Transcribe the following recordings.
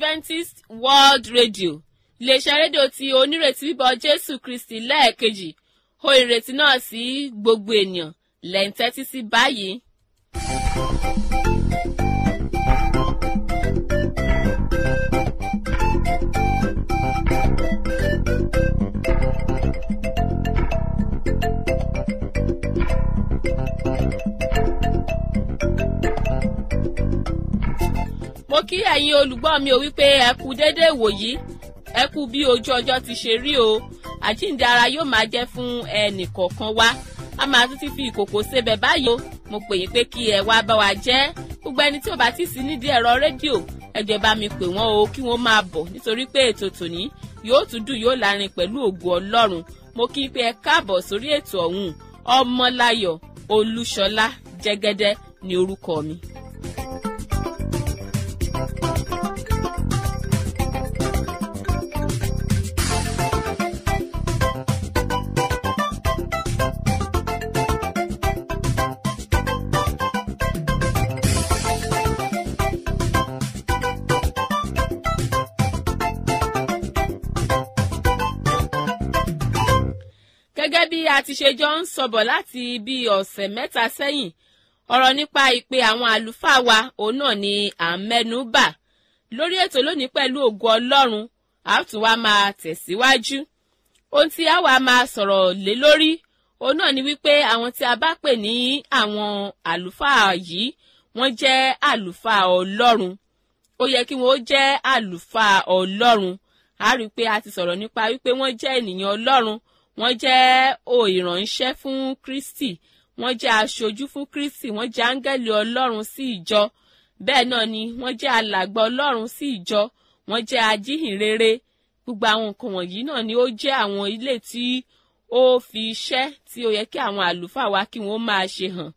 adventist world radio iléeṣẹ́ rédíò tí onírètí bíbọ̀ jésù kristi lẹ́ẹ̀kejì ó ìrètí náà sí gbogbo ènìyàn lẹ́ńtẹ́tí sí báyìí. mo kí ẹ̀yin olùgbọ́ mi ò wípé ẹ kú déédé ìwòyí ẹ kú bí ojú ọjọ́ ti ṣe rí o àjíǹde ara yóò máa jẹ́ fún ẹnì kọ̀ọ̀kan wa a máa tún ti fi ìkòkò sebẹ̀ báyìí o mo pè yín pé kí ẹ wá bá wa jẹ́ gbogbo ẹni tí ò bá ti sí nídìí ẹ̀rọ rédíò ẹjọ́ bá mi pè wọ́n o kí wọ́n máa bọ̀ nítorí pé ètò tòní yóò tún dùn yóò lárin pẹ̀lú ògo ọlọ́run mo kí pé ẹ káàbọ̀ sórí ètò ọ̀hún ọmọláyọ̀ olúṣọlá jẹ́gẹ́dẹ́ ni orúkọ mi. gẹ́gẹ́ bí a ti ṣe jọ ń sọ̀bọ̀ láti bí ọ̀sẹ̀ mẹ́ta sẹ́yìn ọ̀rọ̀ nípa ìpè àwọn àlùfáà wa òun náà ni à ń mẹ́nu bà lórí ètò lónìí pẹ̀lú ògo ọlọ́run a tún wá máa tẹ̀síwájú ohun tí a wá máa sọ̀rọ̀ lé lórí òun náà ni wípé àwọn tí a bá pè ní àwọn àlùfáà yìí wọ́n jẹ́ àlùfáà ọlọ́run ó yẹ kí wọ́n jẹ́ àlùfáà ọlọ́run a rí i pé a ti sọ̀rọ̀ nípa wípé wọ́n jẹ́ ènìyàn ọlọ́run wọ́n jẹ́ o ìránṣẹ́ fún kristi wọ́n jẹ́ aṣojú fún kristi wọ́n jẹ́ áńgẹ́lì ọlọ́run sí ìjọ bẹ́ẹ̀ náà ni wọ́n jẹ́ alàgbà ọlọ́run sí ìjọ wọ́n jẹ́ ajíhìnrere gbogbo àwọn nǹkan wọ̀nyí náà ni ó jẹ́ àwọn ilé tí ó fi iṣẹ́ tí ó yẹ kí àwọn àlùfáà wa kí wọ́n máa ṣe hàn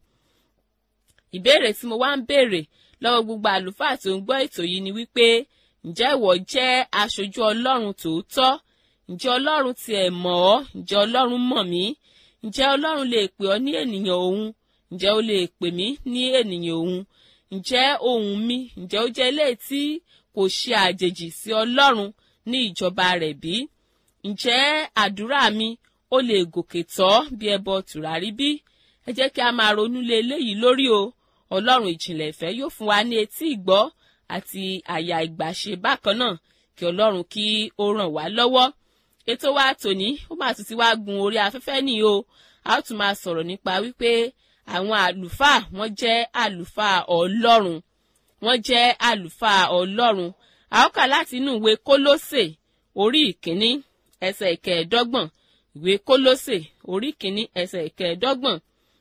ìbéèrè tí mo wá ń béèrè lọ́wọ́ gbogbo àlùfáà tó ń gbọ́ ètò yìí ni wípé ǹjẹ́ ìwọ jẹ́ aṣojú ọlọ́run tòótọ́ ǹjẹ́ ọlọ́run tiẹ̀ mọ̀ ọ́ ǹjẹ́ ọlọ́run mọ̀ mí ǹjẹ́ ọlọ́run lè pè ọ́ ní ènìyàn òun ǹjẹ́ ó lè pè mí ní ènìyàn òun ǹjẹ́ ohùn mi ǹjẹ́ ó jẹ́ ilé tí kò ṣe àjèjì sí ọlọ́run ní ìjọba rẹ̀ bí ǹjẹ́ àdúrà mi ó lè gòkè tọ́ bí ẹbọ tùràrí bí ẹ jẹ́ kí a máa ronú lé eléyìí lórí o ọlọ́run ìjìnlẹ̀ ìfẹ́ yóò fún wa ní etí ìgbọ́ àti àyà ìgbàṣe bákan náà kí ọlọ́run kí ó ràn wá lọ́wọ́ ètò wa tòní ó máa tún ti wá gun orí afẹ́fẹ́ nìyí o a ó tún máa sọ̀rọ̀ nípa wípé àwọn àlùfáà wọ́n jẹ́ àlùfáà ọlọ́run wọ́n jẹ́ àlùfáà ọlọ́run a ó kà láti inú ìwé kólósè orí ìkíní ẹsẹ̀ ìkẹẹ̀ẹ́dọ́gbọ̀n ìwé kólósè orí ìkíní ẹsẹ̀ ìkẹẹ̀ẹ́dọ́gbọ̀n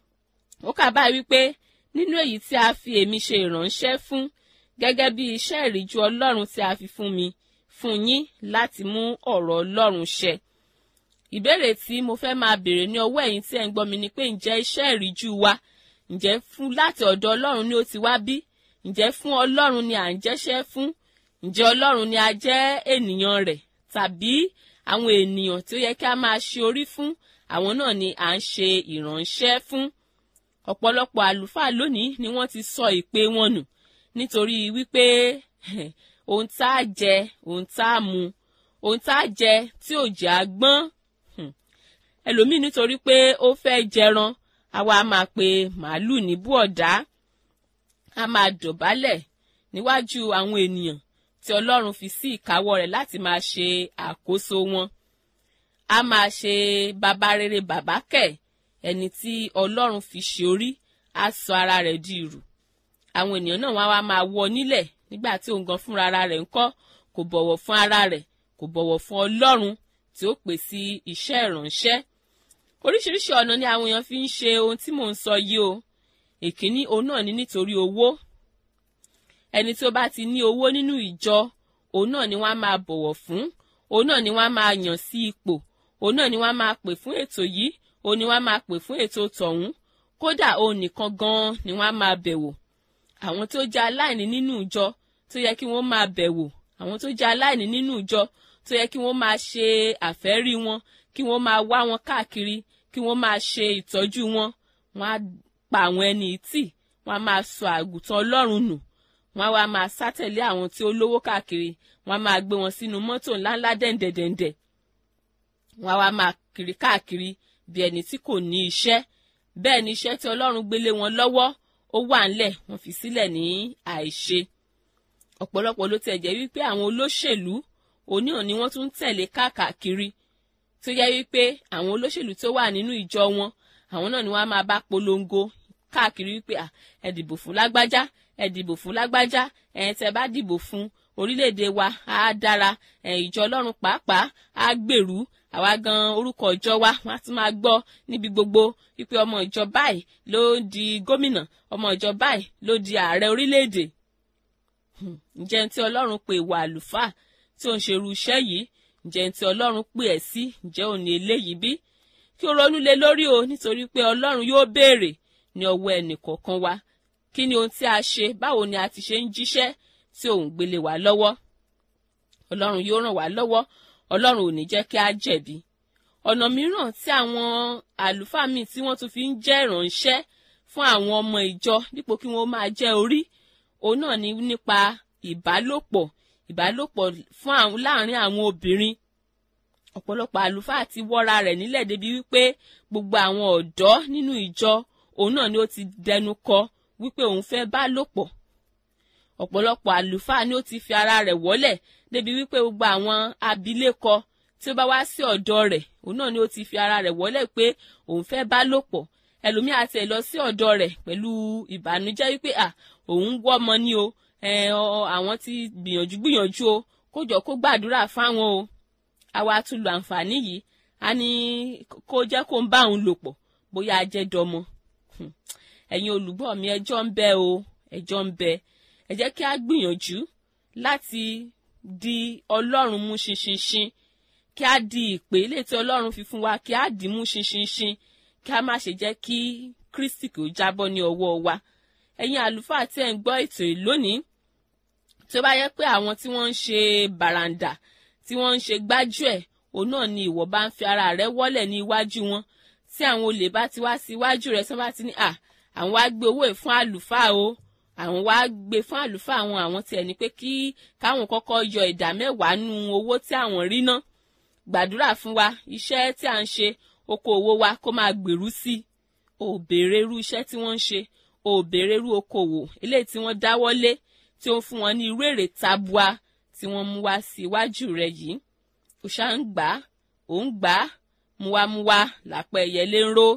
ó kà báyìí wípé nínú èyí tí a fi èmi ṣe ìránṣẹ́ fún gẹ́gẹ́ bí iṣẹ́ ìríjú ọlọ́run tí a fi fún mi fún yín láti mú ọ̀rọ̀ ọlọ́run ṣẹ. ìbéèrè tí mo fẹ́ máa béèrè ní ọwọ́ ẹ̀yin tí ẹ̀ ń gbọ́ mi ni pé ǹjẹ́ iṣẹ́ ìríjú wa ǹjẹ́ fún láti ọ̀dọ̀ ọlọ́run ni ó ti wá bí ǹjẹ́ fún ọlọ́run ni à ń jẹ́ṣẹ́ fún ǹjẹ́ ọlọ́run ni a jẹ́ ènìyàn rẹ̀ tàbí àwọn ènìyàn tí ó yẹ kí a máa ṣe orí fún àwọn náà ni à ń ṣe ìránṣẹ́ fún ọ̀pọ̀lọpọ̀ àlùfáà lónìí ni wọ́n ti sọ ìpè wọn nù nítorí wípé ohun tá a jẹ ohun tá a mu ohun tá a jẹ tí ò jẹ́ àgbọ́n ẹlòmíì nítorí pé ó fẹ́ jẹran àwa máa pe màálù ní búọ̀dá a máa dọ̀bálẹ̀ níwájú àwọn ènìyàn tí ọlọ́run fi sí ìkáwọ́ rẹ̀ láti máa ṣe àkóso wọn a máa ṣe bàbá rere bàbá kẹ̀ ẹni tí ọlọ́run fi ṣe orí á sọ ara rẹ̀ di ìrù àwọn ènìyàn náà wá wá máa wọ nílẹ̀ nígbà tí òun gan fúnra ara rẹ̀ ń kọ́ kò bọ̀wọ̀ fún ara rẹ̀ kò bọ̀wọ̀ fún ọlọ́run tí ó pè sí iṣẹ́ ìránṣẹ́ oríṣiríṣi ọ̀nà ni àwọn èèyàn fi ń ṣe ohun tí mò ń sọ yìí o èkíní òun náà ni nítorí owó ẹni tí ó bá ti ní owó nínú ìjọ òun náà ni wọ́n á máa bọ̀wọ̀ fún òun náà ni wọ́n á máa yàn sí ipò òun náà ni wọ́n á máa pè fún ètò yìí òun ni wọ́n á máa pè fún ètò tọ̀hún kódà òun nìkan gan-an ni wọ́n á máa bẹ̀wò àwọn tó jẹ́ aláìní nínú ìjọ tó yẹ kí wọ́n máa bẹ̀wò àwọn tó jẹ́ aláìní nínú ìjọ tó yẹ kí wọ́n máa ṣe àfẹ́rí wọn kí wọ́n máa wá wọn káàkiri kí wọ́n máa ṣe ìtọ́jú wọn wọ́n á pa àwọn ẹni tì wọ́n á máa sọ àgùntàn ọlọ́run nù wọ́n á wá máa sátẹ̀lé àwọn tí ó lówó káàkiri wọ́n á máa gbé wọn sínú mọ́tò ńláńlá dẹ̀ǹdẹ̀dẹ̀ǹdẹ̀ wọ́n á wá máa kiri káàkiri bí ẹni tí kò ní iṣẹ́ bẹ́ẹ̀ ni iṣẹ́ tí ọlọ́run gbélé wọn lọ́wọ́ ó wà ńlẹ̀ wọ́n fi sílẹ̀ ní àìṣe ọ̀pọ̀lọpọ̀ ló tẹ̀ jẹ́ wípé àwọn olóṣèlú oníhàn ni wọ́n tún ń tẹ̀lé káàkiri tó yẹ wípé àwọn olóṣèlú tó wà nínú ìjọ wọn àwọn náà ni wọ́n á máa bá polongo káàkiri wípé ẹ dìbò fún lágbájá ẹ dìbò fún lágbájá ẹ tẹ bá dìbò fún orílẹ̀-èdè wa á dára ẹ ìjọ ọlọ́run pàápàá á gbèrú àwa gan orúkọ ìjọ wa wọn á tún máa gbọ́ níbi gbogbo wípé ọmọ ìjọ báyìí ló di gómìnà ọmọ ìjọ báyìí ló di ààrẹ orílẹ̀-èdè ǹjẹ́ tí ọlọ́run pè wà àlùfáà tí ó ń ṣerú iṣẹ́ yìí ǹjẹ́ tí ọlọ́run pè ẹ́ sí ǹjẹ́ òní eléyìí bí kí o ronú lé lórí o nítorí pé ọlọ́run yóò béèrè ní ọwọ́ ẹnì kọ̀ọ̀kan wa kí ni ohun tí a ṣe báwo ni a ti ṣe ń jíṣẹ́ tí òun gbélé wa lọ́wọ́ ọlọ́run yóò ràn wá lọ́wọ́ ọlọ́run ò ní jẹ́ kí a jẹ̀bi ọ̀nà mìíràn tí àwọn àlùfáà míì tí wọ́n tún fi ń jẹ́ ìránṣẹ́ fún àwọn ọmọ ìjọ dípò kí wọ́n máa jẹ́ orí òun náà ni nípa ìbálòpọ̀ ìbálòpọ̀ fún àwọn láàrin àwọn obìnrin ọ̀pọ̀lọpọ̀ àlùfáà ti wọ́ra rẹ̀ nílẹ̀ débi wípé gbogbo àwọn ọ̀dọ́ nínú ìjọ òun náà ni ó ti dẹnu kọ wípé òun fẹ́ bá lòpọ̀ ọ̀pọ̀lọpọ̀ àlùfáà ni ó ti fi ara rẹ̀ wọ́lẹ̀ débi wípé gbogbo àwọn abilékọ tí ó bá wá sí ọ̀dọ̀ rẹ̀ òun náà ni ó ti fi ara rẹ̀ wọ́lẹ̀ pé òun fẹ́ bá lòpọ̀ ẹlòmíà ti ẹ̀ lọ sí ọ̀dọ̀ rẹ̀ pẹ̀lú ìbànújẹ́ wípé à òun ń wọ́ ọmọ ní o àwọn ti gbìyànjú gbìyànjú o kó jọ kó gbàdúrà fáwọn o àwa tún lo àǹfààní yìí a ní kó jẹ́ kó ń bá òun lò pọ̀ bóyá a jẹ́ dọmọ ẹ̀yin olùgbọ́ mi ẹjọ́ ń bẹ o ẹjọ́ ń bẹ ẹ jẹ́ kí a gbìyànjú láti di ọlọ́run mú ṣinṣinṣin kí a di ìpè ilé tí ọlọ́run fi fún wa kí a dì mú ṣinṣinṣin kí a má ṣe jẹ́ kí kristi kò jábọ́ ní ọwọ́ wa ẹ̀yin àlùfáà tí ẹ̀ ń gbọ́ ètò yìí lónìí tó bá yẹ pé àwọn tí wọ́n ń ṣe bàràǹdà tí wọ́n ń ṣe gbájúẹ̀ òun náà ni ìwọ bá ń fi ara rẹ wọ́lẹ̀ ní iwájú wọn tí àwọn olè bá ti wá sí iwájú rẹ tí wọ́n bá ti ní à àwọn wá gbé owó ẹ̀ fún àlùfáà o àwọn wá gbé fún àlùfáà àwọn àwọn tiẹ̀ ní pé kí káwọn kọ́kọ́ yọ ìdá mẹ́wàá nú owó tí àwọn rí ná gbàdúrà fún wa iṣẹ́ tí à ń ṣe okòòwò wa kó máa gbèrú sí i ò béèrè irú iṣẹ́ tí wọ́n ń ṣe ò béèrè irú okòòwò eléyìí tí wọ́n dáwọ́lé tí ó ń fún wọn ní irú èrè tabua tí wọ́n mú wá sí iwájú rẹ yìí ó ṣá ń gbà á ò ń gbà á muwamuwa làpẹ ẹyẹlé ń ró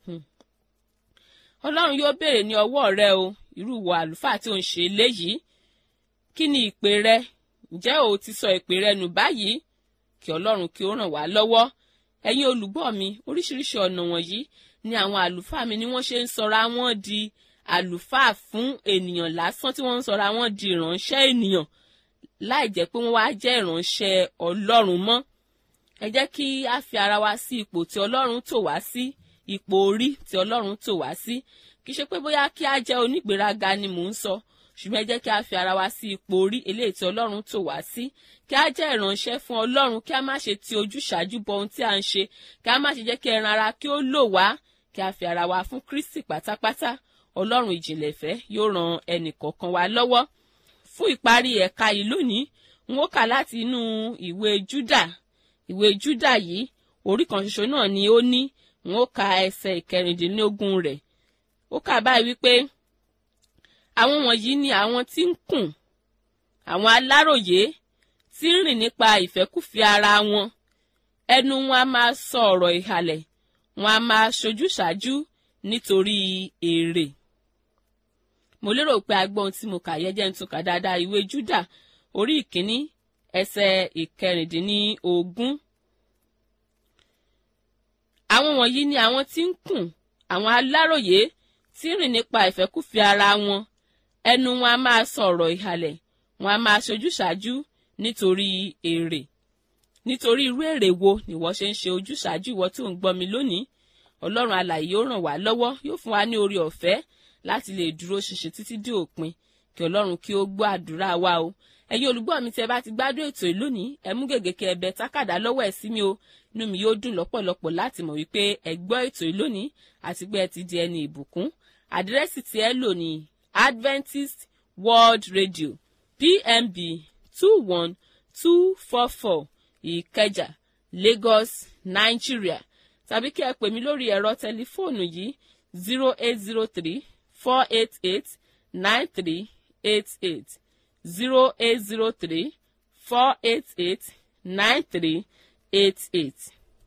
ọlọ́run yóò béèrè ní ọwọ́ rẹ o irú ìwọ àlùfáà tí ò ń ṣe eléyìí kí ni ìpè rẹ ǹjẹ́ o ti sọ ìpè rẹ nù báyìí kí ọlọ́run kí ó ràn wá lọ́wọ́ ẹ̀yin olùgbọ́ mi oríṣiríṣi ọ̀nà wọ̀nyí ni àwọn àlùfáà mi ni wọ́n ṣe ń sọra wọn di àlùfáà fún ènìyàn lásán tí wọ́n ń sọra wọn di ìránṣẹ́ ènìyàn láì jẹ́ pé wọ́n wá jẹ́ ìránṣẹ́ ọlọ́run mọ́ ẹ jẹ́ kí a fi ara wa sí ipò tí ọlọ́run tò wá sí ipò orí tí ọlọ́run tò wá sí kì í ṣe pé bóyá kí a jẹ́ onígbéraga ni mò ń sọ ṣùgbọ́n ẹ jẹ́ kí a fi ara wa sí ipò orí eléyìí tí ọlọ́run tò wá sí kí a jẹ́ ìránṣẹ́ fún ọlọ́run kí a má ṣe ti ojúṣàájú bọ ohun tí a ń ṣe kí a má ṣe jẹ́ kí ẹran ara kí ó lò wá kí a fi ara wa fún kristi pátápátá ọlọ́run ìjìnlẹ̀ ìfẹ́ yóò ran ẹnì kọ̀ọ̀kan wa lọ́wọ́ fún ìparí ẹ̀ka yìí lónìí n ó kà láti inú ìwé júdà ìwé júdà yìí orí kan ṣoṣo náà ni ó ní n ó ka ẹsẹ̀ ìkẹrìndínlógún rẹ̀ ó kà báyìí wípé àwọn wọ̀nyí ni àwọn tí ń kùn àwọn aláròyé tí ń rìn nípa ìfẹ́kùfẹ́ ara wọn ẹnu wọn a máa sọ ọ̀rọ̀ ìhàlẹ̀ wọn a máa ṣojú ṣáájú nítorí èrè mo lérò pé a gbọ́ ohun tí mo kà yẹ jẹ́ ń tún kà dáadáa ìwé júdà orí ìkíní ẹsẹ̀ ìkẹrìndínlógún àwọn wọ̀nyí ni àwọn tí ń kùn àwọn aláròyé tí ń rìn nípa ìfẹ́kùfẹ́ ara wọn ẹnu wọn a máa sọ̀rọ̀ ìhàlẹ̀ wọn a máa ṣojú ṣáájú nítorí èrè nítorí irú èrè wo ni wọ́n ṣe ń ṣe ojúṣàájú ìwọ tí ò ń gbọ́ mi lónìí ọlọ́run alààyè yóò ràn wá lọ́wọ́ yóò fún wa ní orí ọ̀fẹ́ láti lè dúró ṣinṣin títí dé òpin kí ọlọ́run kí ó gbọ́ àdúrà wa o ẹ̀yin olùgbọ́ mi tí ẹ bá ti gbádùn ètò yìí lónìí ẹ mú gègé kí ẹ bẹ tákàdá lọ́wọ́ ẹ̀ sí mi o inú mi yóò dùn lọ́pọ̀lọpọ̀ láti mọ̀ wípé ẹ gbọ́ ètò yìí lónìí àti pé ẹ ti di ẹni ìbùkún àdírẹ́sì tí ẹ lò ní Adventist world radio pmb two one two four four ìkẹjà lagos nigeria tàbí kí ẹ pè mí lórí ẹ̀rọ tẹlifóònù yìí zero eight zero three four eight eight nine three eight eight zero eight zero three four eight eight nine three eight eight.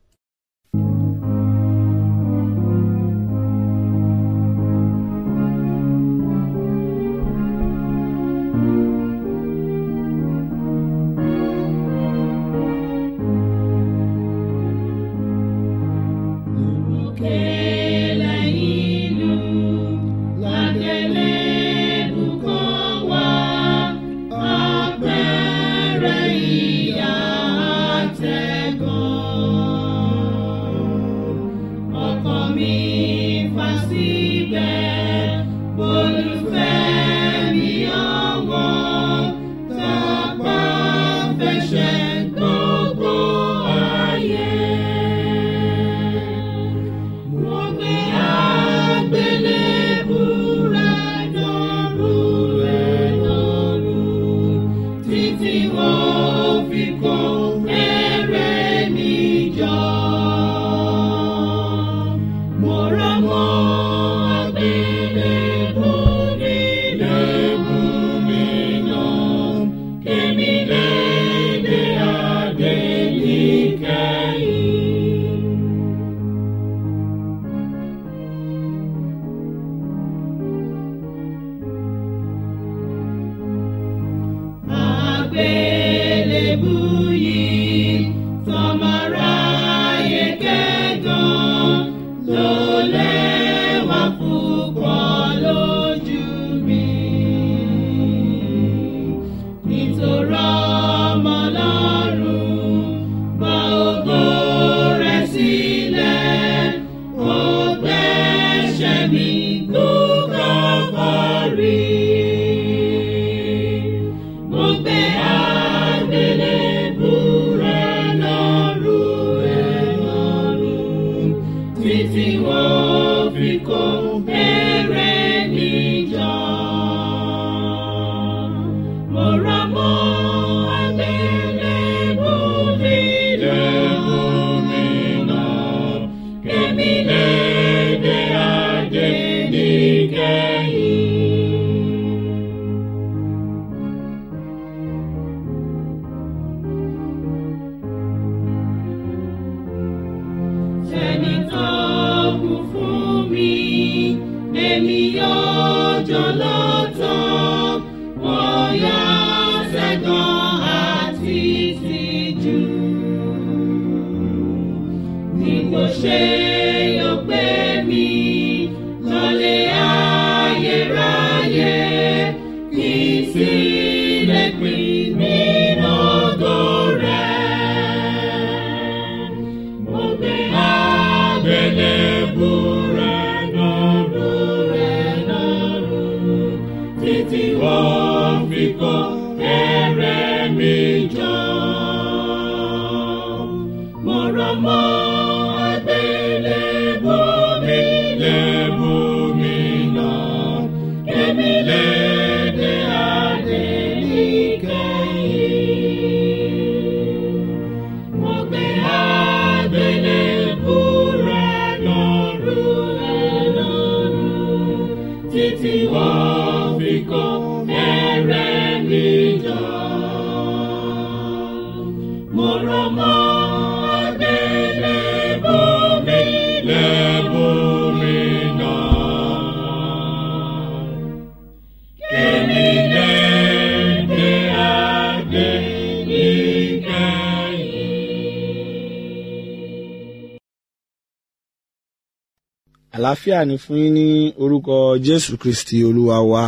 àlàáfíà ni fún yín ní orúkọ jésù kristi olúwa wa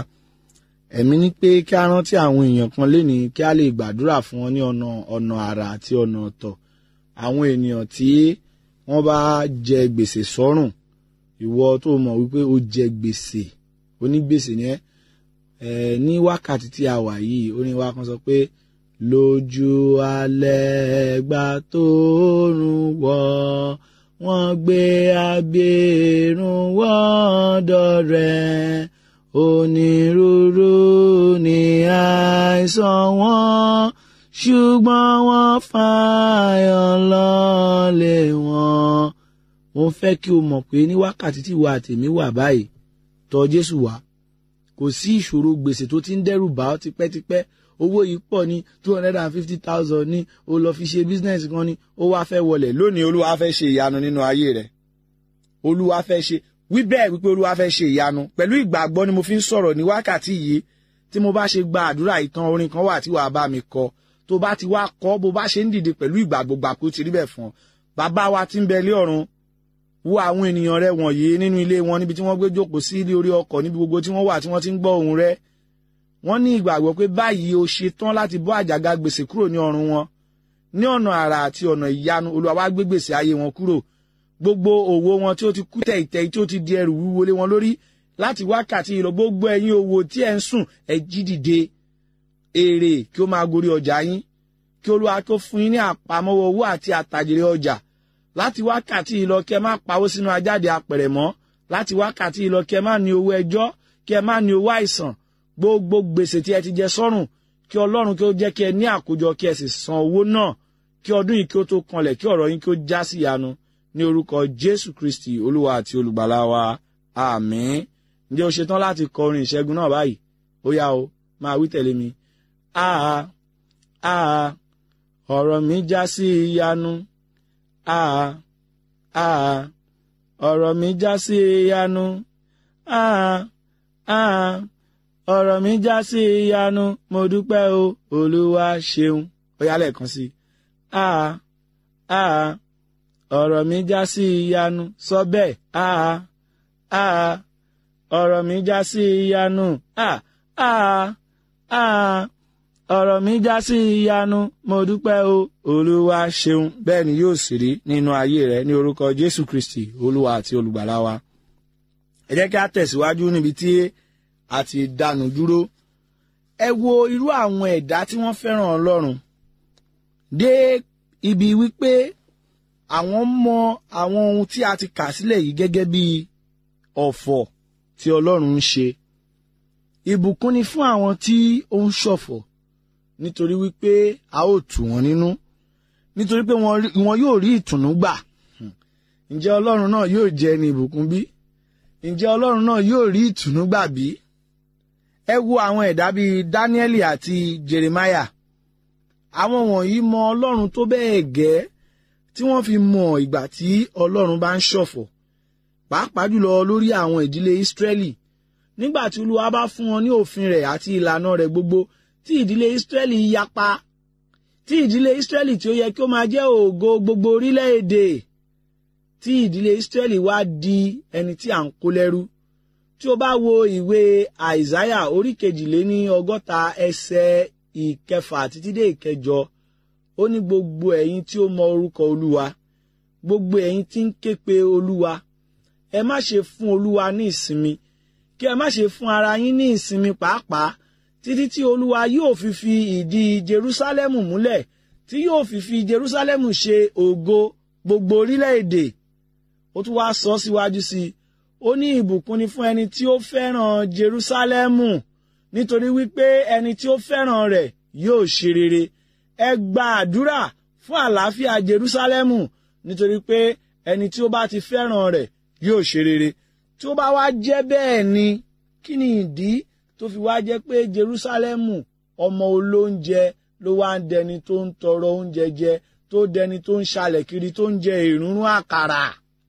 ẹ̀mí ní pé kí a rántí àwọn èèyàn kan lénìí kí a lè gbàdúrà fún wọn ní ọ̀nà ọ̀nà àrà àti ọ̀nà ọ̀tọ̀ àwọn ènìyàn tí wọ́n bá jẹ gbèsè sọ́rùn ìwọ tó mọ̀ wípé ó jẹ gbèsè onígbèsè ni ẹ́ ẹ̀ ní wákàtí tí a wà yìí orin wa kan sọ pé lójú alẹ́ gbà tó rùn wọ̀ wọ́n gbé agbèrún wọ́dọ̀ rẹ̀ onírúurú àìsàn wọn ṣùgbọ́n wọ́n fààyàn lọ́lẹ̀ wọn. mo fẹ́ kí o mọ̀ pé ní wákàtí tí ìwà àtẹ̀mí wà báyìí tọ̀ Jésù wá kò sí ìṣòro gbèsè tó ti ń dẹ́rù bá ọ tipẹ́tipẹ́ owó yìí pọ̀ ní two hundred and fifty thousand ní o lọ fi ṣe business kan ní ó wá fẹ́ wọlẹ̀ lónìí olúwa fẹ́ ṣe ìyanu nínú ayé rẹ̀ olúwa fẹ́ ṣe wí bẹ́ẹ̀ wípé olúwa fẹ́ ṣe ìyanu pẹ̀lú ìgbàgbọ́ ni mo fi ń sọ̀rọ̀ ní wákàtí yìí tí mo bá ṣe gba àdúrà ìtàn orin kan wà tí wàá bá mi kọ tó bá ti wá kọ bó bá ṣe ń dìde pẹ̀lú ìgbàgbọ́ gbà kó ti rí bẹ́ẹ̀ fún ọ bàbá wa tí ń bẹ lé ọ̀run wo àwọn ènìyàn rẹ wọ̀nyí nínú ilé wọn níbi tí wọ́n gbé jókòó sí ilé orí ọkọ̀ níbi gbogbo tí wọ́n wà tí wọ́n ti ń gbọ́ ohùn rẹ wọ́n ní ìgbàgbọ́ pé báyìí o ṣe tán láti bọ́ àjàgà gbèsè kúrò ní ọrùn wọn ní ọ̀nà àrà àti ọ̀nà ìyanu olúwa wá gbé gbèsè ayé wọn kúrò gbogbo òwò wọn tí ó ti kú tẹ̀yìntẹ̀yìn tí ó ti di ẹrù wíwo lé wọn lórí láti wákàtí ìlọ gbogbo ẹ̀yin òwò tí ẹ̀ ń sùn ẹ jí dìde èrè kí ó máa gorí ọjà yín kí olúwa tó fún yín ní àpamọ́wọ́ owó àti àtàjèrè ọjà láti wákàtí ìlọ kí ẹ má pawó sínú ajáde apẹ̀rẹ̀ mọ́ láti wákàtí ìlọ kí ẹ má ní owó ẹjọ́ kí ẹ má ní owó àìsàn gbogbo gbèsè tí ẹ ti jẹ sọ́rùn kí ọlọ́run kí ó jẹ́ kí ẹ ní àkójọ kí ẹ sì san owó náà kí ọdún yìí kí ó tó kanlẹ̀ kí ọ̀rọ̀ yín kí ó já sí ìyanu ní orúkọ jésù kristi olúwa àti olùgbàlà wa àmín ǹjẹ́ o ṣetán láti kọ orin ìṣẹ́gun náà báyìí ó yá o máa wí tẹ̀lé mi àá àá ọ̀rọ̀ mi já sí ìyanu àá àá ọ̀rọ̀ mi já sí ìyanu àá àá ọ̀rọ̀ mi já sí ìyanu mo dúpẹ́ o olúwa ṣeun ó yá lẹ́ẹ̀kan sí i àá àá ọ̀rọ̀ mi já sí ìyanu sọ bẹ́ẹ̀ àá àá ọ̀rọ̀ mi já sí ìyanu àá àá àá ọ̀rọ̀ mi já sí ìyanu mo dúpẹ́ o olúwa ṣeun bẹ́ẹ̀ ni yóò sì rí nínú ayé rẹ ní orúkọ jésù kristi olúwa àti olùgbàlà wa ẹ jẹ́ kí a tẹ̀síwájú níbi tí a ti dánu dúró ẹ wo irú àwọn ẹ̀dá tí wọ́n fẹ́ràn ọlọ́run dé ibi wípé àwọn mọ àwọn ohun tí a ti kà sílẹ̀ yìí gẹ́gẹ́ bí ọ̀fọ̀ tí ọlọ́run ń ṣe ìbùkún ni fún àwọn tí ó ń ṣọ̀fọ̀ nítorí wípé a ó tù wọ́n nínú nítorí pé wọn yóò rí ìtùnú gbà ǹjẹ́ ọlọ́run náà yóò jẹ́ ẹni ìbùkún bí ǹjẹ́ ọlọ́run náà yóò rí ìtùnú gbà bí ẹ wo àwọn ẹ̀dá bíi Dáníẹ́lì àti Jeremáyà àwọn wọ̀nyí mọ ọlọ́run tó bẹ́ẹ̀ gẹ́ tí wọ́n fi mọ ìgbà tí ọlọ́run bá ń ṣọ̀fọ̀ pàápàá jùlọ lórí àwọn ìdílé Ísírẹ́lì nígbà tí olúwa bá fún wọn ní òfin rẹ̀ àti ìlànà rẹ̀ gbogbo tí ìdílé Ísírẹ́lì yapa tí ìdílé Ísírẹ́lì tí ó yẹ kí ó máa jẹ́ ògo gbogbo orílẹ̀-èdè tí ìdílé Ísírẹ́lì wá di ẹni tí à ń kó lẹ́rú tí o bá wo ìwé àìsáyà orí kejìléní ọgọ́ta ẹsẹ̀ ìkẹfà títí dé ìkẹjọ ó ní gbogbo ẹ̀yin tí ó mọ orúkọ olúwa gbogbo ẹ̀yin tí ń ké pe olúwa ẹ má ṣe fún olúwa ní ìsinmi kí ẹ má ṣe fún ara yín ní ìsinmi pàápàá títí tí olúwa yóò fi fi ìdí jerúsálẹ́mù múlẹ̀ tí yóò fi fi jerúsálẹ́mù ṣe ògo gbogbo orílẹ̀-èdè ó tún wá sọ síwájú sí i ó ní ìbùkún ni fún ẹni tí ó fẹ́ràn jerúsálẹ́mù nítorí wípé ẹni tí ó fẹ́ràn rẹ̀ yóò ṣe rere ẹ gba àdúrà fún àlàáfíà jerúsálẹ́mù nítorí pé ẹni tí ó bá ti fẹ́ràn rẹ̀ yóò ṣe rere tí ó bá wá jẹ́ bẹ́ẹ̀ ni kí ni ìdí tó fi wá jẹ́ pé jerúsálẹ́mù ọmọ olóúnjẹ ló wá ń dẹni tó ń tọrọ oúnjẹ jẹ tó dẹni tó ń ṣalẹ̀ kiri tó ń jẹ ìrúnrún àkàrà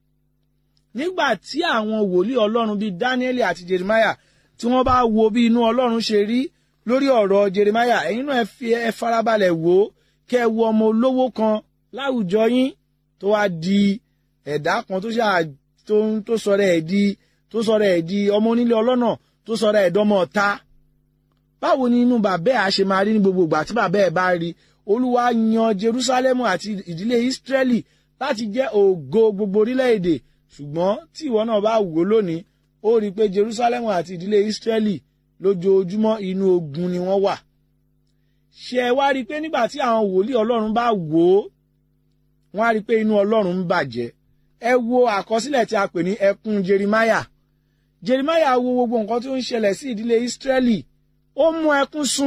nígbà tí àwọn wòlíì ọlọ́run bíi Dáníẹ́lì àti Jeremáyà tí wọ́n bá wo bí inú ọlọ́run ṣe rí lórí ọ̀rọ̀ Jeremáyà ẹ̀yin náà ẹ fi ẹ farabalẹ̀ wò ó kẹ́ ẹ wo ọmọ olówó kan láwùjọ yín tó wá di ẹ̀dá kan tó ṣáà tó ń tó sọ̀rọ̀ ẹ̀ di tó sọ̀rọ̀ ẹ̀ di ọmọ onílé ọlọ́nà tó sọ̀rọ̀ ẹ̀ dọ́mọ ọ̀tá báwo ni inú bàbá ẹ̀ á ṣe máa rí ní gbogbo ìgbà tí bàbá ẹ̀ bá rí olúwa yan Jerúsálẹ́mù àti ìdílé Ísírẹ́lì láti jẹ́ ògo gbogbo orílẹ̀-èdè ṣùgbọ́n tí ìwọ náà bá wò lónìí ó rí i pé Jerusalem àti ìdílé Israeli lójoojúmọ́ inú ogun ni wọ́n wà ṣé ẹ wá rí i pé nígbà tí àwọn wòlíì Ọlọ́run bá wò ó wọ́n á rí i pé inú Ọlọ́run ń bàjẹ́ ẹ wo àkọsílẹ̀ tí a pè ní ẹkún Jeremiah Jeremiah wo gbogbo nǹkan tí ó ń ṣẹlẹ̀ sí ìdílé Israeli ó mú ẹkún sun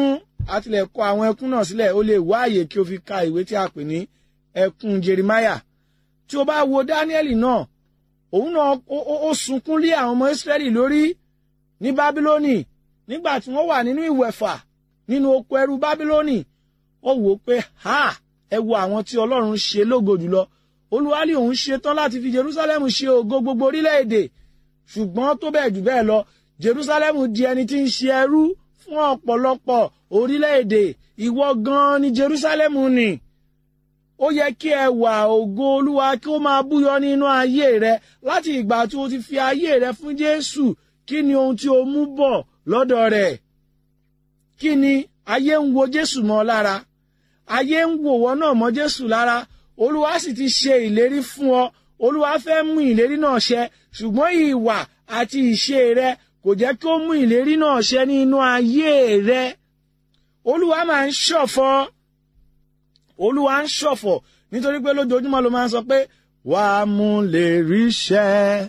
a tilẹ̀ kọ àwọn ẹkún náà sílẹ̀ ó lè wá àyè kí o fi ka ìwé tí a pè ní ẹkún Jeremáyà tí o bá wo Dáníẹ́lì náà òun náà ó sunkún lé àwọn ọmọ Ísírẹ́lì lórí ní Bábílónì nígbà tí wọ́n wà nínú ìwẹ̀fà nínú oko ẹrú Bábílónì ó wò ó pé ha ẹ wo àwọn tí Ọlọ́run ṣe lógo jùlọ olúwalẹ̀ òun ṣe tán láti fi Jerusalem ṣe ògo gbogbo orílẹ̀-èdè ṣùgbọ́n tó bẹ́ẹ̀ jù bẹ́ẹ̀ lọ Jerusalem di ẹni tí ń ṣe ẹrú fún ọ̀pọ̀lọpọ̀ orílẹ̀-èdè ìwọ gan-an ni Jerusalem ni ó yẹ kí ẹwà ògo olúwa kí ó máa búyọ nínú ayé rẹ láti ìgbà tí o ti fi ayé rẹ fún Jésù kí ni ohun tí o mú bọ̀ lọ́dọ̀ rẹ̀ kí ni ayé ń wo Jésù mọ́ lára ayé ń wò wọ́n náà mọ́ Jésù lára olúwa sì ti ṣe ìlérí fún ọ olúwa fẹ́ mú ìlérí náà ṣẹ ṣùgbọ́n ìwà àti ìṣe rẹ kò jẹ́ kí ó mú ìlérí náà ṣẹ nínú ayé rẹ olúwa máa ń ṣọ̀fọ̀ olúwa ń ṣọ̀fọ̀ nítorí pé lójoojúmọ́ ló máa ń sọ pé wàá mú lè ríṣẹ́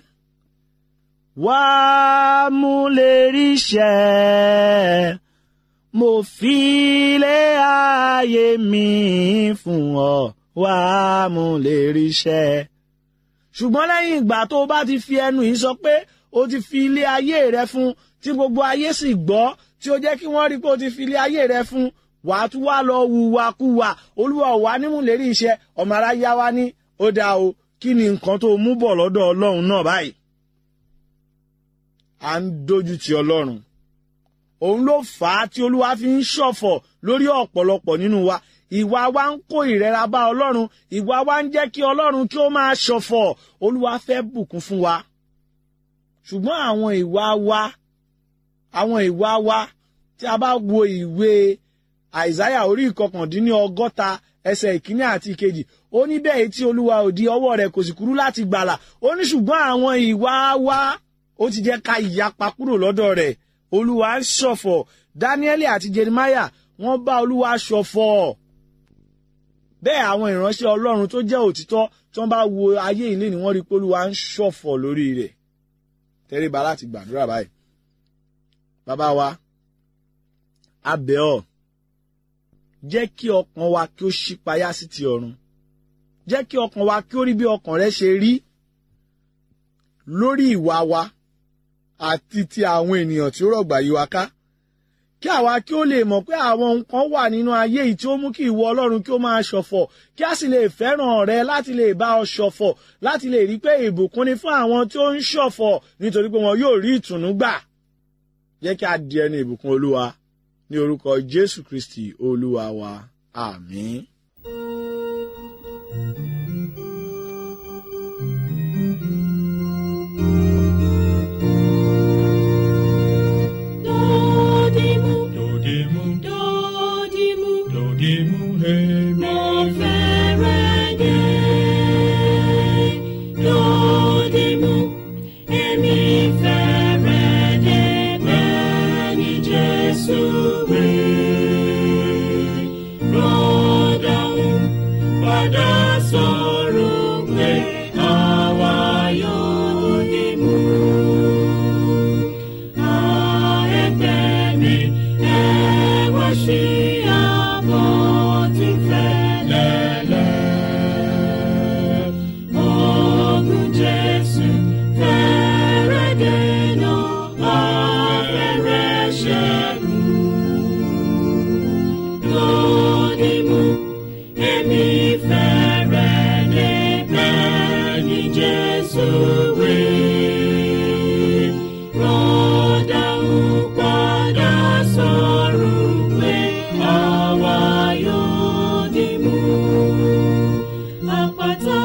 wàá mú lè ríṣẹ́ mo fi lé ayé mi fún ọ wàá mú lè ríṣẹ́ ṣùgbọ́n lẹ́yìn ìgbà tó o bá ti fi ẹnu yìí sọ pé o ti fi ilé ayé rẹ fún tí gbogbo ayé sì gbọ́ tí ó jẹ́ kí wọ́n rí pé o ti fi ilé ayé rẹ fún wà á tún wá lọ wùwàkuwà olúwa wà nímúlérí iṣẹ́ ọmọ aráyá wa ní ó dáa o kí ni nǹkan tó mú bọ̀ lọ́dọ̀ ọlọ́run náà báyìí. à ń dojú ti ọlọ́run òun ló fà á tí olúwa fi ń ṣọ̀fọ̀ lórí ọ̀pọ̀lọpọ̀ nínú wa ìwà wa ń kó ìrẹ́ra bá ọlọ́run ìwà wa ń jẹ́ kí ọlọ́run kí ó máa ṣọ̀fọ̀ olúwa fẹ́ bùkún fún wa ṣùgbọ́n àwọn ìwà wa àwọn ìwà wa tí a bá wo ìwé àìsáyà orí ìkọkàndínní ọgọ́ta ẹsẹ̀ ìkíní àti ìkejì ó ní bẹ́ẹ̀ tí olúwa ò di ọwọ́ rẹ̀ kò sì kúrú láti gbàlà ó ní ṣùgbọ́n àwọn ìwà wa ó ti jẹ́ ká ìyapa kúrò lọ́dọ̀ rẹ̀ olúwa ń ṣọ̀fọ̀ dáníẹ́lì àti jeremáyà wọ́n bá olúwa ṣọ̀fọ̀ bẹ́ẹ̀ àwọn ìránṣẹ́ ọlọ́run tó jẹ́ òtítọ́ tí wọ́n bá wo ayé ilé ni wọ́n rí pé olúwa ń ṣọ̀fọ̀ lórí rẹ̀ tẹríba láti gbàdúrà báyìí bàbá wa a bẹ̀ ọ́ jẹ́ kí ọkàn wa kí ó ṣípayá sí ti ọ̀run jẹ́ kí ọkàn wa kí ó rí bí ọkàn rẹ ṣe rí lórí ìwà wa àti ti àwọn ènìyàn tí ó rọ̀gbà yí wa ká kí àwa kí ó lè mọ̀ pé àwọn nǹkan wà nínú ayé yìí tí ó mú kí ìwọ ọlọ́run kí ó máa ṣọ̀fọ̀ kí a sì lè fẹ́ràn rẹ láti lè bá ọ ṣọ̀fọ̀ láti lè rí pé ìbùkún ni fún àwọn tí ó ń ṣọ̀fọ̀ nítorí pé wọn yóò rí ìtùnú gbà jẹ́ kí a di ẹni ìbùkún olúwa ní orúkọ jésù kristi olúwa wa àmín. Dodimu, Dodimu, dodimu, dodimu, hemi. mo fẹ́rẹ̀ dé. Dodimu, èmi fẹ́rẹ̀ dé bẹ́ẹ̀ ni Jésù wí. Rọ́dọ̀hún padà sọ̀rọ̀ pé àwa yóò dìmú. Jesus, we rọ́dà ń padà sọ̀rọ̀ pé àwa yóò dì mú. Àpáta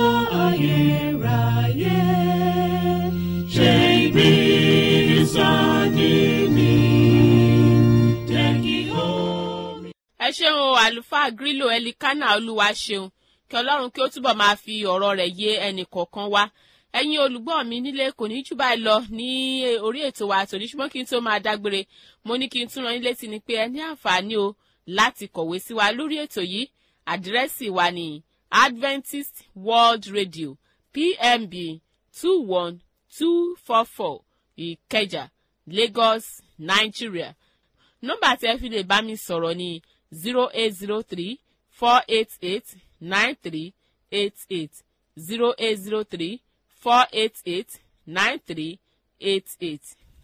ayérayé ṣe ibi ìsádi mi. Jẹ́ kí omi. ẹ ṣeun o àlùfáà grílò ẹlikánà olúwa ṣeun kí ọlọ́run kí ó túbọ̀ máa fi ọ̀rọ̀ rẹ̀ yé ẹnì kọ̀ọ̀kan wa ẹ̀yin olùgbọ́ mi nílé kò ní jù báyìí lọ ní orí ètò wa tòní ṣùgbọ́n kí n tó máa dágbére mo ní kí n tún rán yín létí ni pé ẹ ní àǹfààní o láti kọ̀wé sí wa lórí ètò yìí àdírẹ́sì wa ní adventist world radio pmb two one two four four ìkẹjà lagos nigeria nọ́mbà tí ẹ fi lè bá mi sọ̀rọ̀ ní zero eight zero three four eight eight nine three eight eight zero eight zero three four eight eight nine three eight eight.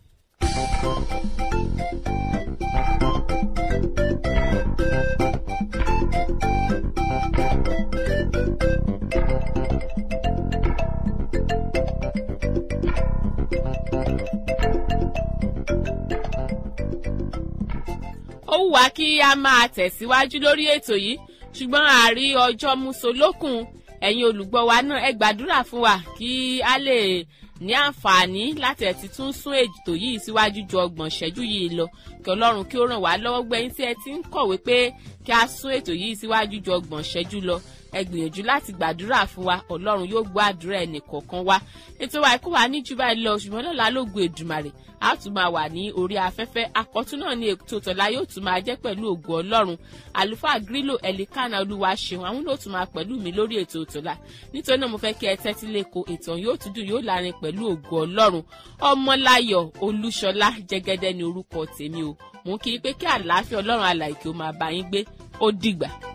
ó wù wá kí a máa tẹ̀síwájú lórí ètò yìí ṣùgbọ́n àárí ọjọ́ musolókun ẹ̀yin olùgbọ́ wa náà ẹ gbàdúrà fún wa kí a lè ní àǹfààní láti ẹ̀ ti tún sún ètò yìí síwájú ju ọgbọ̀n ìṣẹ́jú yìí lọ kí ọlọ́run kí ó ràn wá lọ́wọ́ gbẹ̀yìn tí ẹ ti ń kọ̀wé pé kí a sún ètò yìí síwájú ju ọgbọ̀n ìṣẹ́jú lọ ẹ gbìyànjú láti gbàdúrà fún wa ọlọ́run yóò gbọ́ àdúrà ẹnì kọ̀ọ̀kan wa ètò wa ikú wa ní jù báyìí lọ ṣùgbọ́n lọ́la ló gbé èdùmàrè a tún máa wà ní orí afẹ́fẹ́ akọ́tún náà ní ètò tọ̀la yóò tún máa jẹ́ pẹ̀lú ògo ọlọ́run àlùfáà grílò ẹ̀lìkánná olúwa ṣeun àwọn ló tún máa pẹ̀lú mi lórí ètò tọ̀la nítorí náà mo fẹ́ kí ẹ tẹ́tí lẹ́kọ̀ọ́ ètò yóò tún dùn yóò lárin pẹ̀lú ògo ọlọ́run ọmọláyọ̀ olúṣọlá jẹ́gẹ́dẹ́ ni orúkọ tèmi o mò ń kí i pé kí àlàáfíà ọlọ́run alàìkè ó máa bá yín gbé ó dìgbà.